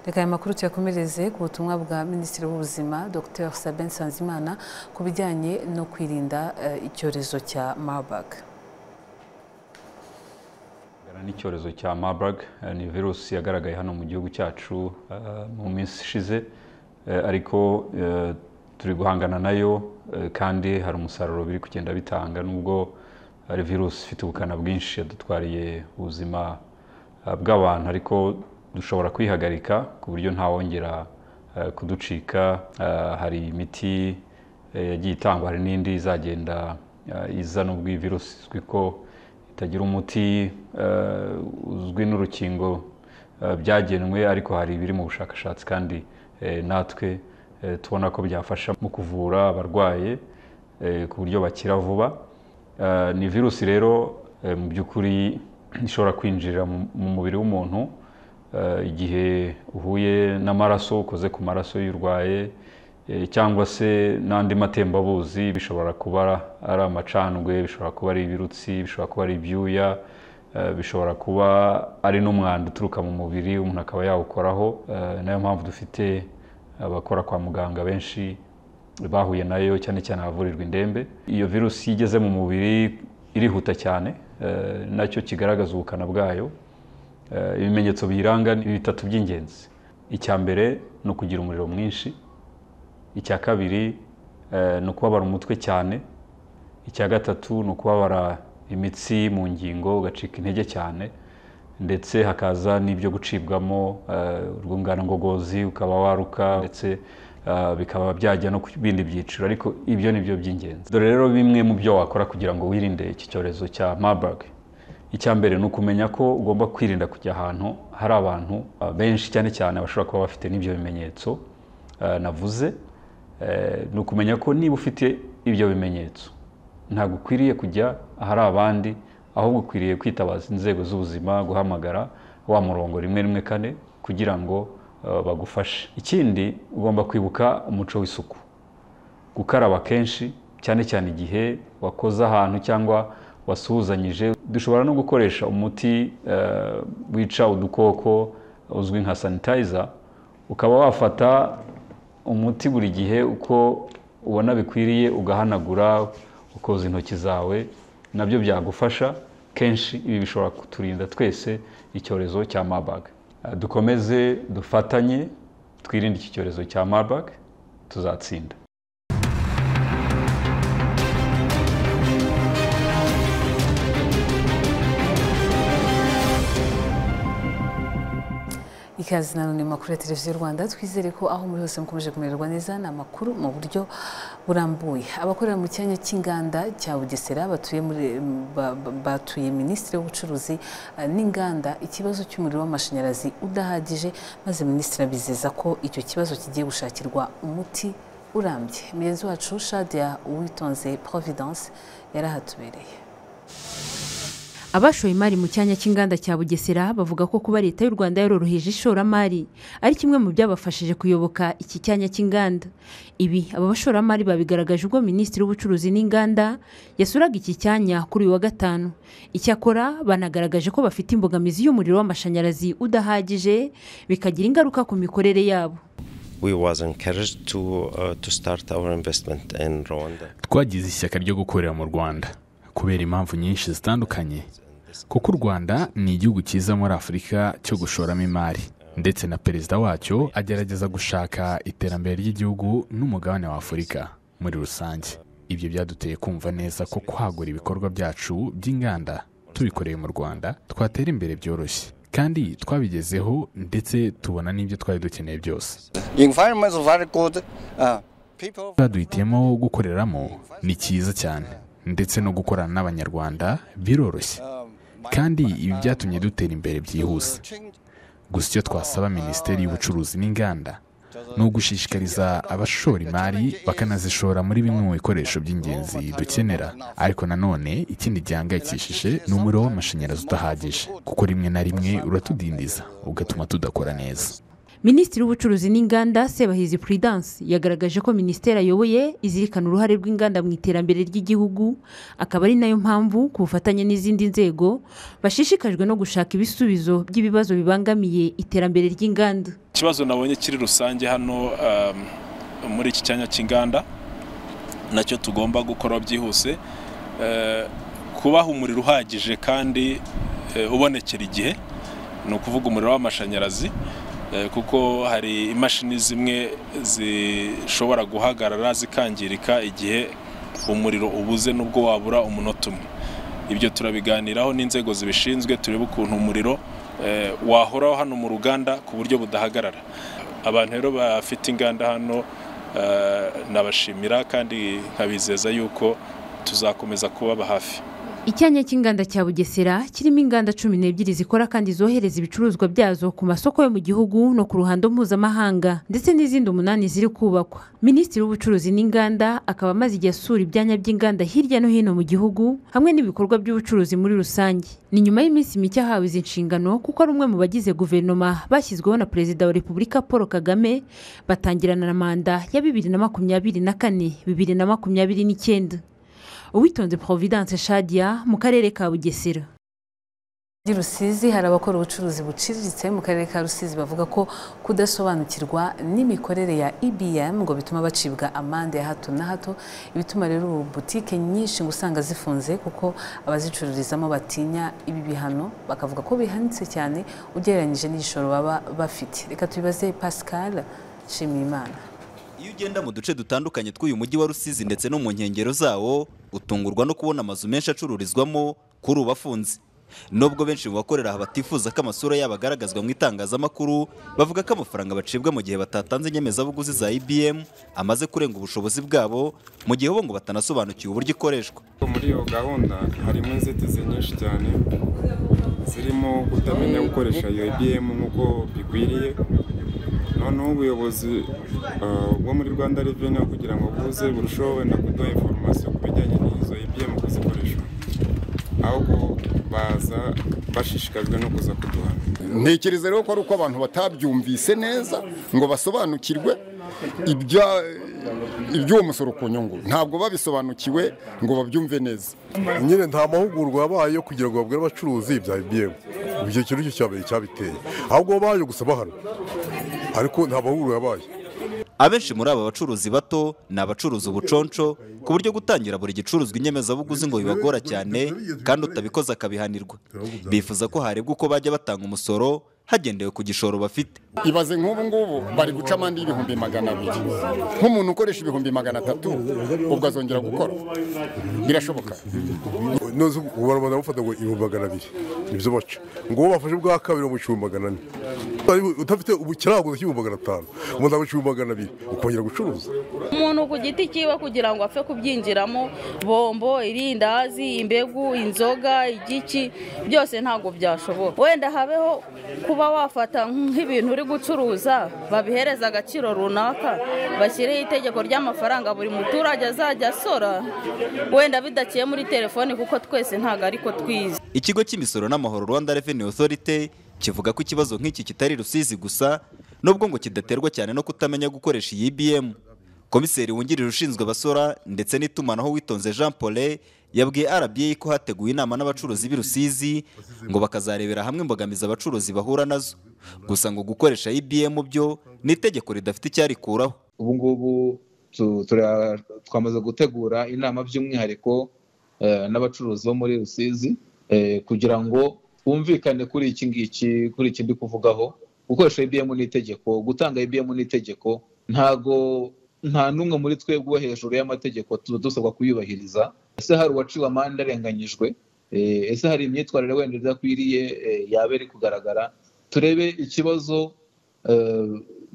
reka aya makuru tuyakomereze ku butumwa bwa minisitiri w'ubuzima dr sabin sanzimana ku bijyanye no kwirinda eh, icyorezo cya marburg Ebola n'icyorezo cya Marburg eh, ni virusi yagaragaye hano mu gihugu cyacu eh, mu minsi ishize eh, ariko eh, turi guhangana nayo eh, kandi hari umusaruro biri kugenda bitanga nubwo ari virusi ifite ubukana bwinshi yadutwariye ubuzima eh, bw'abantu ariko dushobora kwihagarika ku buryo ntawongera eh, kuducika Eh, hari imiti eh, yagiye itangwa hari n'indi izagenda eh, iza nubwo iyi virusi izwi ko itagira umuti eh, uzwi n'urukingo eh, byagenwe ariko hari ibiri mu bushakashatsi kandi eh, natwe eh, tubona ko byafasha mu kuvura abarwaye eh, ku buryo bakira vuba Eh, ni virusi rero eh, mu by'ukuri ishobora kwinjira mu mu mubiri w'umuntu eh, igihe uhuye n'amaraso ukoze ku maraso y'urwaye eh, cyangwa se n'andi matembabuzi bishobora kuba ari amacandwe bishobora kuba ari ibirutsi bishobora kuba ari ibyuya eh, bishobora kuba ari n'umwanda uturuka mu mubiri umuntu akaba yawukoraho Eh, nayo mpamvu dufite abakora kwa muganga benshi bahuye nayo cyane cyane ahavurirwa indembe iyo virusi iyo igeze mu mubiri irihuta cyane eh, nacyo kigaragaza ubukana bwayo Eh, ibimenyetso biyiranga ni bitatu by'ingenzi icya mbere ni ukugira umuriro mwinshi icya kabiri eh, ni ukubabara umutwe cyane icya gatatu ni ukubabara imitsi mu ngingo ugacika intege cyane ndetse hakaza n'ibyo gucibwamo eh, urwungano ngogozi ukaba waruka ndetse eh, bikaba byajya no ku bindi byiciro ariko ibyo ni byo by'ingenzi dore rero bimwe mu byo wakora kugira ngo wirinde iki cyorezo cya marburg icya mbere ni ukumenya ko ugomba kwirinda kujya ahantu hari abantu ah, benshi cyane cyane bashobora kuba bafite n'ibyo bimenyetso ah, navuze Eh, ni ukumenya ko niba ufite ibyo bimenyetso ntabwo ukwiriye kujya ahari abandi ahubwo ukwiriye kwitabaza inzego z'ubuzima guhamagara wa murongo rimwe rimwe kane kugira ngo eh, bagufashe ikindi ugomba kwibuka umuco w'isuku gukaraba kenshi cyane cyane igihe wakoze ahantu cyangwa wasuhuzanyije dushobora no gukoresha umuti eh, wica udukoko uzwi nka sanitayiza ukaba wafata umuti buri gihe uko ubona bikwiriye ugahanagura ukoza intoki zawe nabyo byagufasha kenshi ibi bishobora kuturinda twese icyorezo cya marburg Eh, dukomeze dufatanye twirinde iki cyorezo cya marburg tuzatsinda ikaze na none mu makuru ya televiziyo rwanda twizere ko aho muri hose mukomeje kumererwa neza ni amakuru mu buryo burambuye abakorera mu cyanya cy'inganda cya bugesera batuye muri ba- ba- batuye minisitiri w'ubucuruzi eh, n'inganda ikibazo cy'umuriro w'amashanyarazi udahagije maze minisitiri abizeza ko icyo kibazo kigiye gushakirwa umuti urambye mugenzi wacu shadia uwitonze providence yarahatubereye abashoye imari mu cyanya cy'inganda cya bugesera bavuga ko kuba leta y'u rwanda yaroroheje ishoramari ari kimwe mu byabafashije kuyoboka iki cyanya cy'inganda ibi aba bashoramari babigaragaje ubwo minisitiri w'ubucuruzi n'inganda yasuraga iki cyanya kuri uyu wa gatanu icyakora banagaragaje ko bafite imbogamizi y'umuriro w'amashanyarazi udahagije bikagira ingaruka ku mikorere yabo we was encouraged to uh, to start our investment in Rwanda. twagize ishyaka ryo gukorera mu rwanda kubera impamvu nyinshi zitandukanye kuko u rwanda ni igihugu cyiza muri afurika cyo gushoramo imari ndetse na perezida wacyo agerageza gushaka iterambere ry'igihugu n'umugabane wa afurika muri rusange ibyo byaduteye kumva neza ko kwagura ibikorwa byacu by'inganda tubikoreye mu rwanda twatera imbere byoroshye kandi twabigezeho ndetse tubona n'ibyo twari dukeneye byose The environment is very good. Uh, baduhitiyemo gukoreramo ni cyiza cyane ndetse no gukorana n'abanyarwanda biroroshye kandi ibi byatumye dutera imbere byihuse gusa icyo twasaba minisiteri y'ubucuruzi n'inganda ni ugushishikariza abashora imari bakanazishora muri bimwe mu bikoresho by'ingenzi dukenera ariko nanone ikindi gihangayikishije ni umuriro w'amashanyarazi udahagije kuko rimwe na rimwe uratudindiza ugatuma tudakora neza minisitiri w'ubucuruzi n'inganda sebahizi prudence yagaragaje ko minisiteri ayoboye izirikana uruhare rw'inganda mu iterambere ry'igihugu akaba ari nayo mpamvu ku bufatanye n'izindi nzego bashishikajwe no gushaka ibisubizo by'ibibazo bibangamiye iterambere ry'inganda ikibazo nabonye kiri rusange hano um, muri iki cyanya cy'inganda nacyo tugomba gukora byihuse uh, kubaha umuriro uhagije kandi uh, ubonekera igihe ni ukuvuga umuriro w'amashanyarazi kuko hari imashini zimwe zishobora guhagarara zikangirika igihe umuriro ubuze n'ubwo wabura umunota umwe ibyo turabiganiraho n'inzego zibishinzwe turebe ukuntu umuriro wahoraho hano mu ruganda ku buryo budahagarara abantu rero bafite inganda hano nabashimira kandi nkabizeza yuko tuzakomeza kubaba hafi icyanya cy'inganda cya bugesera kirimo inganda cumi n'ebyiri zikora kandi zohereza ibicuruzwa byazo ku masoko yo mu gihugu no ku ruhando mpuzamahanga ndetse n'izindi umunani ziri kubakwa minisitiri w'ubucuruzi n'inganda akaba amaze igihe asura ibyanya by'inganda hirya no hino mu gihugu hamwe n'ibikorwa by'ubucuruzi muri rusange ni nyuma y'iminsi mike ahawe izi nshingano kuko ari umwe mu bagize guverinoma bashyizweho na perezida wa repubulika paul kagame batangirana na manda ya bibiri na makumyabiri na kane bibiri na makumyabiri n'icyenda uwitonze providence shadia mu karere ka bugesera muri rusizi hari abakora ubucuruzi buciriritse mu karere ka rusizi bavuga ko kudasobanukirwa n'imikorere ya ibm ngo bituma bacibwa amande ya hato na hato ibituma rero ubu butike nyinshi ngo usanga zifunze kuko abazicururizamo batinya ibi bihano bakavuga ko bihanitse cyane ugereranyije n'igishoro baba bafite reka tubibaze pascal nshimiyimana iyo ugenda mu duce dutandukanye tw'uyu mujyi wa rusizi ndetse no mu nkengero zawo utungurwa no kubona amazu menshi acururizwamo kuri ubu afunze nubwo benshi mu bakorera aha batifuza ko amasura yabo agaragazwa mu itangazamakuru bavuga ko amafaranga bacibwa mu gihe batatanze inyemezabuguzi za ibm amaze kurenga ubushobozi bwabo mu gihe bo ngo batanasobanukiwe uburyo ikoreshwa muri iyo gahunda harimo inzitizi nyinshi cyane zirimo kutamenya gukoresha iyo ibm nk'uko bikwiriye noneho ubuyobozi bwo muri rwanda reveni kugira ngo buze burusheho wenda kuduha inforomasiyo ku bijyanye n'izo ibiyemu kuzikoreshwa ahubwo baza bashishikajwe no kuza kuduhana ntekereza rero ko ari uko abantu batabyumvise neza ngo basobanukirwe iby'uwo musoro ku nyungu ntabwo babisobanukiwe ngo babyumve neza nyine nta mahugurwa yabaye yo kugira ngo babwire abacuruzi bya ibiyemu icyo kintu cyo cyabere cyabiteye ahubwo baje gusa bahano ariko nta mahugurwa yabaye abenshi muri aba bacuruzi bato ni abacuruza ubuconco ku buryo gutangira buri gicuruzwa inyemezabuguzi ngo bibagora cyane kandi utabikoze akabihanirwa bifuza ko harebwa uko bajya batanga umusoro hagendewe ku gishoro bafite ibaze nk'ubu ngubu bari guca amande y'ibihumbi magana abiri nk'umuntu ukoresha ibihumbi magana atatu ubwo azongera gukora birashoboka ubunyarwanda bufata ngo ibihumbi magana abiri nibyo baca ngo uwo bafashe bwa kabiri bamuca ibihumbi magana ane udafite ikiranguzo cy'ibihumbi magana atanu umuntu amuca ibihumbi magana abiri ukongera gucuruza umuntu ku giti cyiwe kugira ngo apfe kubyinjiramo bombo irindazi imbegu inzoga igiki byose ntabwo byashoboka wenda habeho kuba wafata nk'ibintu uri gucuruza babihereza agaciro runaka bashyireho itegeko ry'amafaranga buri muturage azajya asora wenda bidaciye muri telefoni kuko twese ntabwo ariko twize ikigo cy'imisoro n'amahoro rwanda reveni otorite kivuga ko ikibazo nk'iki kitari rusizi gusa nubwo ngo kidaterwa cyane no kutamenya gukoresha iyi ibm komiseri wungirije ushinzwe abasora ndetse n'itumanaho witonze jean paul yabwiye rba ko hateguwe inama n'abacuruzi b'i rusizi ngo bakazarebera hamwe imbogamizi abacuruzi bahura nazo gusa ngo gukoresha ibm byo ni itegeko ridafite icyarikuraho ubu ngubu twamaze gutegura inama by'umwihariko n'abacuruzi bo muri rusizi kugira ngo bumvikane kuri iki ngiki kuri iki ndi kuvugaho gukoresha ibm ni itegeko gutanga ibm ni itegeko ntago nta n'umwe muri twebwe wo hejuru y'amategeko tuba dusabwa kuyubahiriza ese hari uwaciwe amande arenganyijwe ese hari imyitwarire wenda idakwiriye yaba iri kugaragara turebe ikibazo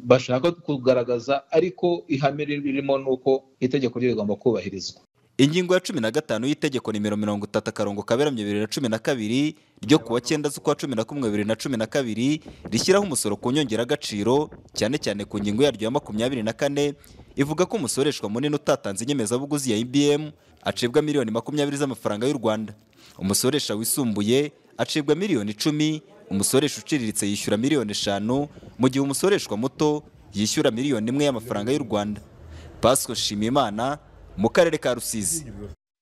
bashaka kugaragaza ariko ihame ririmo ni uko itegeko ryo rigomba kubahirizwa ingingo ya cumi na gatanu y'Itegeko nimero mirongo itatu akarongo kaberamye bibiri na cumi na kabiri ryo kuwa cyenda z'ukwa cumi na kumwe bibiri na cumi na kabiri rishyiraho umusoro ku nyongeragaciro cyane cyane ku ngingo yaryo ya makumyabiri na kane ivuga ko umusoreshwa munini utatanze inyemezabuguzi ya ibm acibwa miliyoni makumyabiri z'amafaranga y'u rwanda umusoresha wisumbuye acibwa miliyoni icumi umusoresha uciriritse yishyura miliyoni eshanu mu gihe umusoreshwa muto yishyura miliyoni imwe y'amafaranga y'u rwanda pasco shimimana mu karere ka rusizi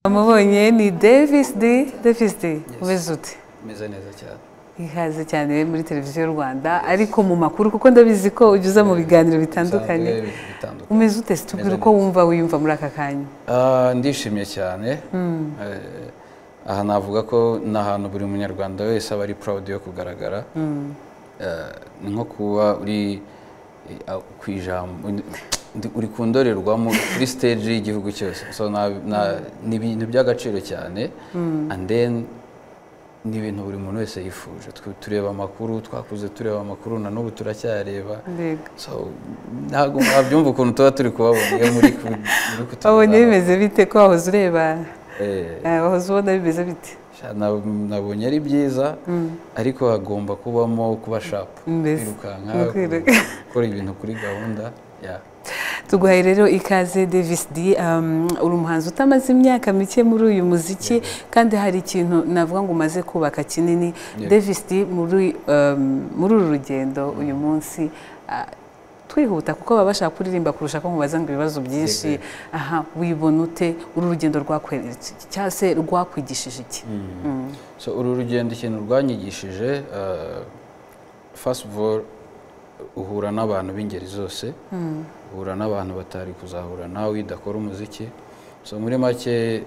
amubonye ni davis de davis de umeze ute meze neza cyane ihaze cyane muri televiziyo y'u rwanda ariko mu makuru kuko ndabizi ko ujya uza mu biganiro bitandukanye umeze ute se tubwira uko wumva wiyumva muri aka kanya Ah, ndishimye cyane Mm. Eh, aha navuga ko ni ahantu buri munyarwanda wese aba ari proud yo kugaragara Mm. Eh, ni nko kuba uri eh, ah, ku ijambo ndi- uri ku ndorerwamo kuri stage y'igihugu cyose so na- na- ni ibintu by'agaciro cyane Mm. and then ni ibintu buri muntu wese yifuje Twe tureba amakuru twakuze tureba amakuru na n'ubu turacyareba mbega so ntabwo wabyumva ukuntu tuba turi kubabona iyo muri ku- muri kutu- wabonye bimeze bite ko wahoze ureba Eh, eh, wahoze ubona bimeze bite sha, na- nabonye ari byiza Mm. ariko hagomba kubamo kuba shapu Mbese, kwirukanka ni ukwiruka. ku- gukora ibintu kuri gahunda ya tuguhaye rero ikaze davis d um, uri umuhanzi utamaze imyaka mike muri uyu muziki kandi hari ikintu navuga ngo umaze kubaka kinini Yeah. davis d muri um, muri uru rugendo uyu munsi ah, twihuta kuko baba bashaka kuririmba kurusha ko mubaza ngo ibibazo byinshi aha wibona ute uru rugendo rwakweretse cyangwa se rwakwigishije iki Mm. so uru rugendo ikintu rwanyigishije eh, first of all uhura n'abantu b'ingeri zose Mm. uhura n'abantu batari kuzahura nawe idakora umuziki so muri make eh,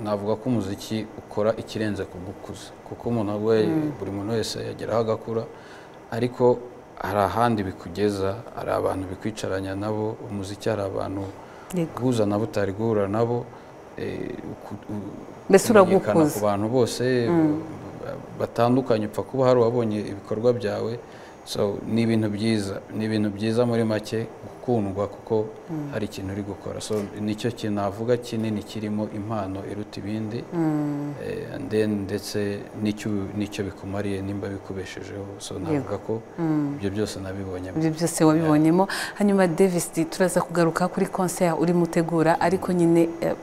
navuga ko umuziki ukora ikirenze kugukuza kuko umuntu we Mm. buri muntu wese yageraho agakura ariko hari ahandi bikugeza hari abantu bikwicaranya nabo umuziki hari abantu Yego. guhuza nabo utari guhura nabo eh, uku- u- Mbese kumenyekana uragukuza. ku bantu bose Mm. batandukanye upfa kuba hari uwabonye ibikorwa byawe so ni ibintu byiza ni ibintu byiza muri make gukundwa kuko Mm. hari ikintu uri gukora so nicyo kintu navuga kinini kirimo impano iruta ibindi Mm. Eh, and then ndetse n'icyo n'icyo bikumariye nimba bikubeshejeho so navuga ko Mm. ibyo byose nabibonyemo ibyo byose wabibonyemo hanyuma davis D, turaza kugaruka kuri konseri urimo utegura ariko nyine eh,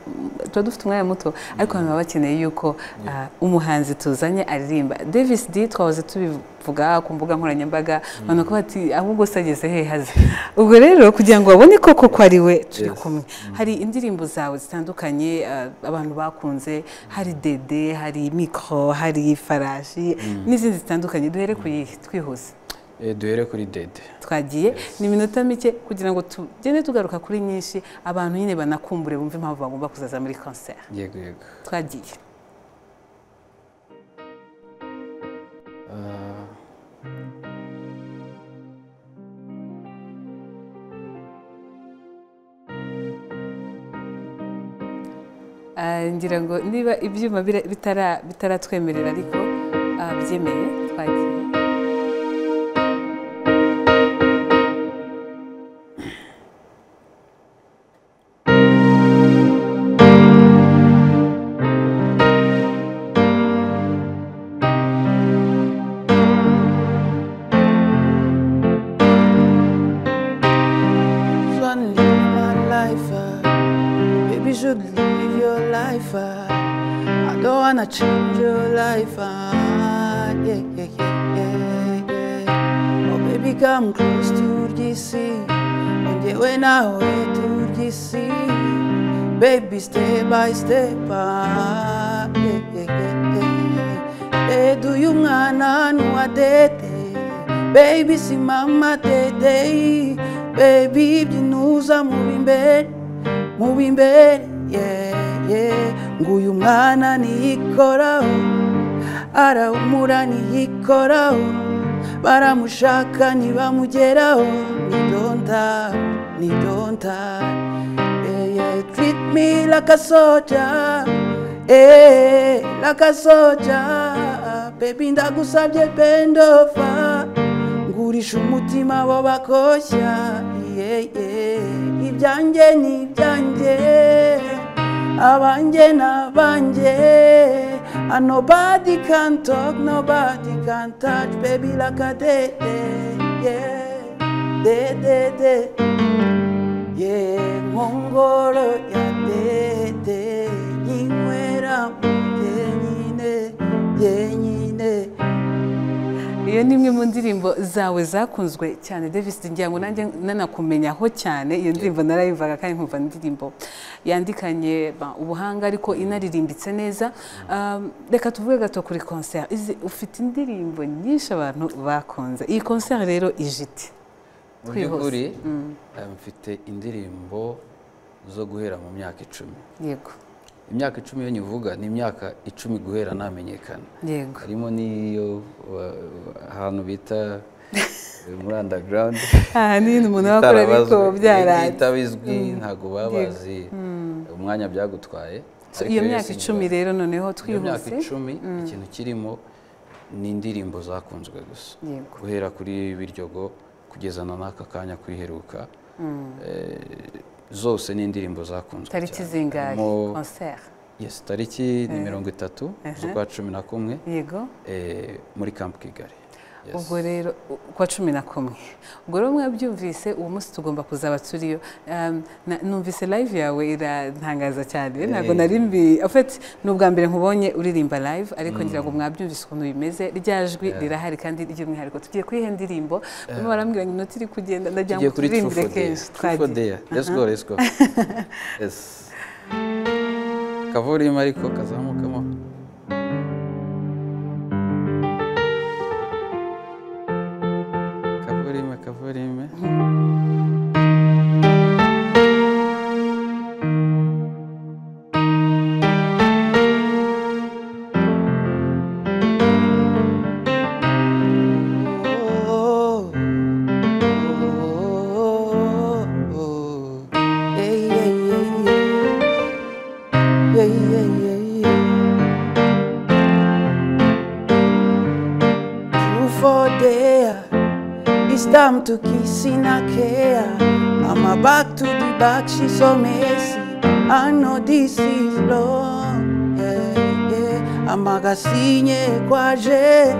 tuba dufite umwanya muto ariko abantu baba bakeneye yuko ah, umuhanzi tuzanye aririmba davis d twahoze tubivuga ku mbuga nkoranyambaga abantu bakaba bati ahubwo se ageze hehaze ubwo rero kugira ngo babone koko ko ari we turi Yes. kumwe hari indirimbo zawe zitandukanye ah, abantu bakunze hari dede hari mikoro hari farashi Mm. n'izindi zitandukanye duhere ku yihe twihuse Eh, duhere kuri dede twagiye ni iminota mike kugira ngo tugende tugaruka kuri nyinshi abantu nyine banakumbure bumve impamvu bagomba kuzaza muri konseri yego yego twagiye Ah. Ah, ngira ngo niba ibyuma bira- bitara- bitaratwemerera ariko ah, byemeye twagiye just wanna live my life. Uh. Baby, you should live your life. Uh. I don't wanna change your life. Uh. Yeah, yeah, yeah, yeah, yeah. Oh, baby, come close to the sea. On the way now, way to the sea. Baby, step by step. Uh. Yeah, yeah, yeah, yeah. Hey, do you wanna know what they Baby simama tetei Baby byinuza mubi imbere mubi imbere yeah, yeah. Nguyu mwana niyikoraho arahumura niyikoraho Baramushaka ntibamugeraho Ni don't have, ni don't have yeah, yeah. Treat me like a soldier eh, like a soldier Baby ndagusabye bend over nguri gurisha umutima bo bakoshya Iye, iye. ibyanjye ni ibyanjye abanjye ni abanjye and nobody can talk nobody can touch baby like a day yeah day day day yeah nkongoro ya dede nyinywera mu nyine yenyine iyo ni imwe mu ndirimbo zawe zakunzwe cyane davis ngira ngo nanjye nanakumenyaho cyane iyo ndirimbo narayumvaga kandi nkumva indirimbo yandikanye ba, ubuhanga ariko inaririmbitse neza Um, reka tuvuge gato kuri concert Izi- ufite indirimbo nyinshi abantu bakunze iyi concert rero ije ite mu by'ukuri Twihuse. Mm. eh, mfite indirimbo zo guhera mu myaka icumi yego imyaka icumi iyo nyivuga ni imyaka icumi guhera namenyekana yego harimo n'iyo wa- wa- ahantu bita eh, muri underground aha ni ibintu umuntu aba akora ariko byarangiye itabizwi Mm. ntabwo baba Yego. bazi Mm. umwanya byagutwaye So, Ariko iyo rero myaka sinzi- icumi rero noneho iyo myaka twihuse icumi Mm. ikintu kirimo ni indirimbo zakunzwe gusa Yego. guhera kuri biryogo kugeza na n'aka kanya kwiheruka Mm. Eh, zose ni indirimbo zakunzwe tariki cyane. zingahe Harimo- concert Yes, tariki ni Eh. mirongo itatu Ehe. z'ukwa cumi na kumwe Yego. eh, muri camp kigali Yes. ubwo rero u- kwa cumi na kumwe ubwo rero mwabyumvise uwo munsi tugomba kuzaba turiyo Um, na- numvise live yawe iratangaza cyane ntabwo Eh. nari mbi afite ni ubwa mbere nkubonye uririmba live ariko Mm. ngira ngo mwabyumvise ukuntu bimeze rya jwi Yeah. rirahari kandi ry'umwihariko tugiye kuri iyo ndirimbo barimo Yeah. barambwira ngo inota iri kugenda ndagira tugiye ngo kuri true turirimbire for day kenshi true for day let's go Aha. let's go yes kavurima ariko kazamukamo kavurime kavurime for there. It's time to kiss in a care. I'm a back to the back, she's so messy. I know this is long. Yeah, yeah. amagasinye kwaje eh,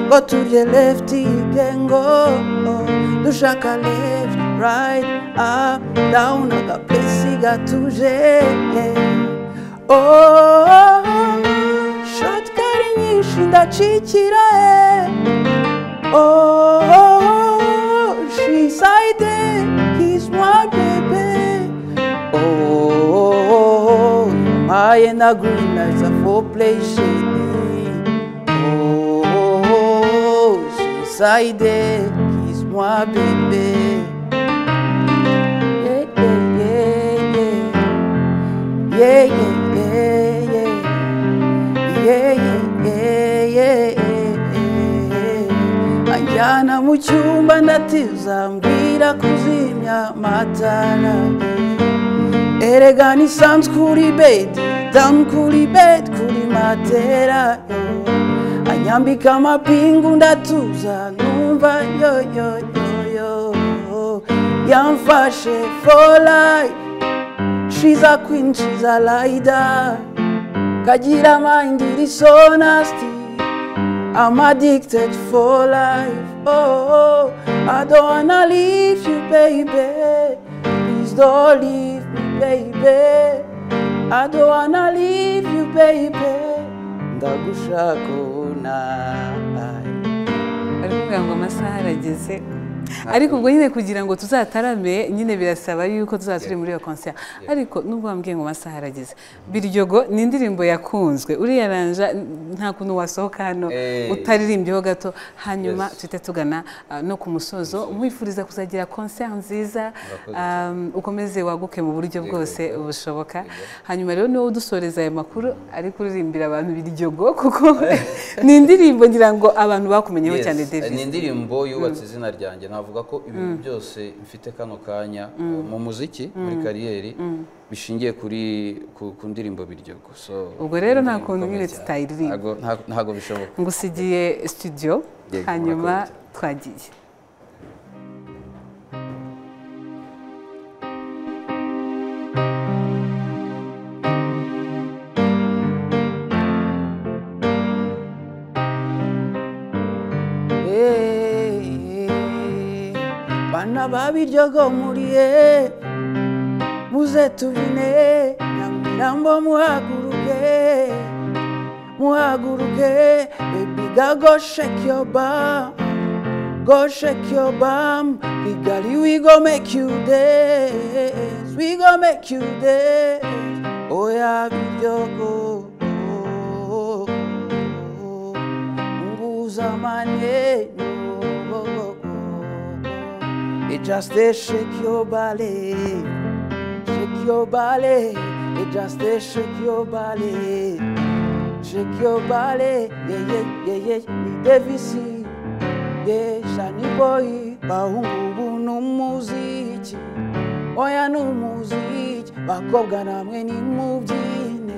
go to the left igengo oh, dushaka left right up down agaplesi gatuje eh. oh, shotgari nyinshi ndacikira eh. Oh, she's hiding. He's my baby. Oh, my and the green lights are for play shady. Oh, she's hiding. He's my baby. Yeah, yeah, yeah, yeah, yeah, yeah, yeah, yeah, yeah, yeah, yeah. anjyana mu cyumba ndatiza mbwira kuzimya amatara erega ni sanzu kuri bedi damu kuri bedi kuri matera anyambika amapingu ndatuza numva yoyoyoyo yamfashe for life she's a queen she's a rider kagira mind is honesty I'm addicted for life. Oh, I don't wanna leave you, baby. Please don't leave me, baby. I don't wanna leave you, baby. Ndagushaka unaye. bari kuvuga ngo amasaha arageze ariko ubwo nyine kugira ngo tuzatarame nyine birasaba yuko tuzaba turi muri iyo concert ariko nubwo wambwiye ngo amasaha arageze biryogo ni indirimbo yakunzwe uriya ranja n- nta kuntu wasohoka hano Eh. utaririmbyeho gato hanyuma Yes. tuhite tugana ah, no ku musozo mwifuriza kuzagira concert nziza Murakoze ah, Um, ukomeze waguke mu buryo bwose bushoboka hanyuma rero niwe udusoreza aya makuru ari kuririmbira abantu biryogo kuko ni indirimbo ngira ngo abantu bakumenyeho Yes, cyane Davis ni indirimbo yubatse izina ryanjye navuga ko ibintu byose mfite kano kanya uh, mu muziki muri Mm. kariyeri Mm. bishingiye kuri ku, ku ndirimbo biryogo so ubwo rero nta indirimbo kuntu ikomeye nyine cyane. tutayiririmba Ntago- nta- ntago bishoboka ngusigiye studio Yego, hanyuma twagiye babiryogo muriye muze tubine namurambo muhaguruke muhaguruke bebiga go shake your bum go shake your bum kigali we go make you dance we go make you dance oya biryogo nguzamanye It just they shake your body, shake your body. It just they shake your body, shake your body. Yeah yeah yeah yeah. Ni devisi, yeah shani boy. Bahungu numuziki, oya numuziki. Bakobwa namwe ni mubyine,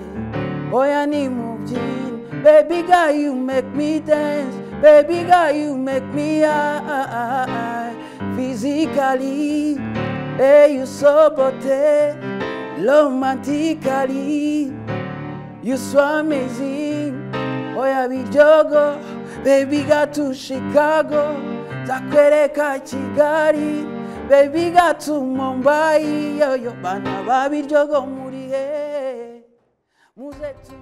oya ni mubyine. Baby girl, you make me dance. Baby girl, you make me high physically. Hey, you so beauty, romantically. You so amazing. Oh yeah, we jogo, baby got to Chicago, zakwereka Kigali, baby got to Mumbai. Yo yo, bana babi jogo muri he, muze tu.